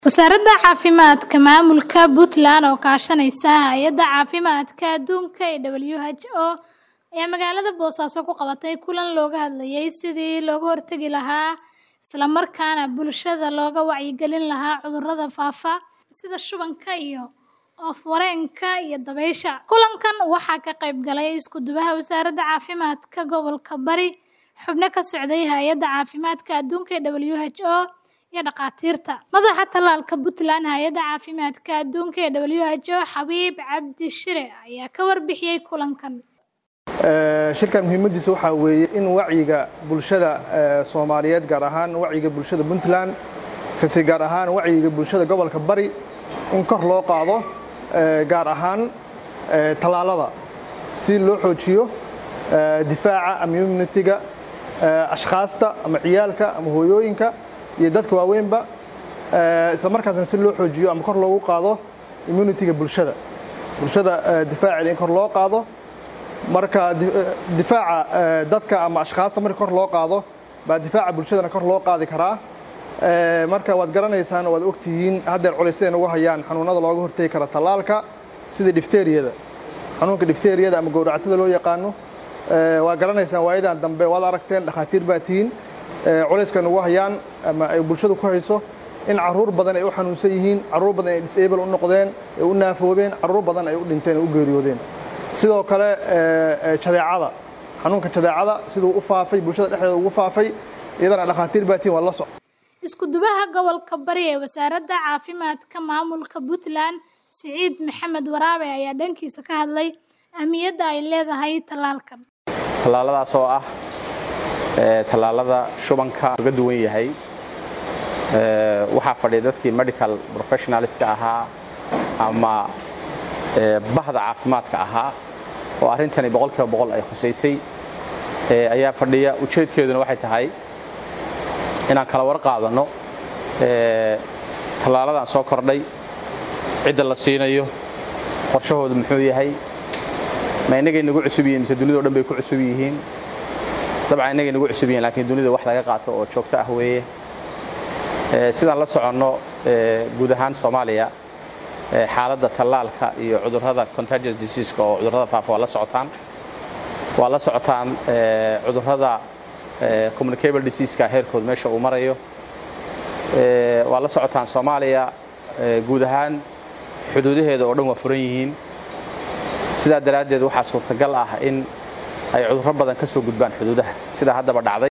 Wasaaradda Caafimaadka Maamulka Puntland oo kaashanaysa Hay'adda Caafimaadka Adduunka ee WHO ayaa magaalada Boosaaso ku qabatay kulan looga hadlayay sidii looga hortagi lahaa isla markaana bulshada looga wacyigelin lahaa cudurrada faafa sida shubanka iyo oof-wareenka iyo dabaysha. Kulankan waxaa ka qayb galay isku-duwaha Wasaaradda Caafimaadka Gobolka Bari, xubno ka socday Hay'adda Caafimaadka Adduunka ee WHO, iyo dhakhaatiirta. Madaxa Tallaalka Puntland Hay'adda Caafimaadka Adduunka ee WHO, Xabiib Cabdi Shire, ayaa ka warbixiyay kulankan. shirkan muhiimadiisa waxaa weeye in wacyiga bulshada soomaaliyeed gaar ahaan wacyiga bulshada puntland kasi gaar ahaan wacyiga bulshada gobolka bari in kor loo qaado gaar ahaan tallaalada si loo xoojiyo difaaca ama immunitiga ashkhaasta ama ciyaalka ama hooyooyinka iyo dadka waaweynba isla markaasna si loo xoojiyo ama kor loogu qaado immunitiga bulshada bulshada difaaceeda in kor loo qaado marka difaaca dadka ama ashkhaasta marka kor loo qaado baa difaaca bulshadana kor loo qaadi karaa marka waad garanaysaan waad ogtihiin haddeer culaysyada nagu hayaan xanuunada looga hortegi kara tallaalka sida difteriyada xanuunka difteriyada ama gowracatada loo yaqaano waa garanaysaan waayadan dambe waad aragteen dhakhaatiir baa tihiin culayska nagu hayaan ama ay bulshadu ku hayso in caruur badan ay u xanuunsan yihiin caruur badan ay disable u noqdeen ay u naafoobeen caruur badan ay u dhinteen ay u geeriyoodeen sidoo kale jadeecada xanuunka jadeecada siduu u faafay bulshada dhexdeeda ugu faafay iyadana dhakhaatiir baa tihiin waa la soc Isku-duwaha Gobolka Bari ee Wasaaradda Caafimaadka Maamulka Puntland, Siciid Maxamed Waraabe ayaa dhankiisa ka hadlay ahmiyadda ay leedahay tallaalkan. tallaaladaas oo ah tallaalada shubanka uga duwan yahay waxaa fadhiya dadkii medical professionalska ahaa ama bahda caafimaadka ahaa oo arrintani boqolkiiba boqol ay khusaysay ayaa fadhiya ujeedkeeduna waxay tahay inaan kala war qaadanno tallaaladan soo kordhay cidda la siinayo qorshahoodu muxuu yahay ma innagay nagu cusub yihiin mise dunidao dhan bay ku cusub yihiin dabcan innagay nagu cusub yihiin laakiin dunida wax laga qaato oo joogto ah weeye sidaan la soconno guud ahaan soomaaliya xaaladda tallaalka iyo cudurrada contagious diseaska oo cudurrada faafa waa la socotaan waa la socotaan cudurrada communicable diseaska heerkood meesha uu marayo waa la socotaan soomaaliya guud ahaan xuduudaheeda oo dhan waa furan yihiin sidaa daraaddeed waxaa suurtagal ah in ay cudurro badan ka soo gudbaan xuduudaha sida haddaba dhacday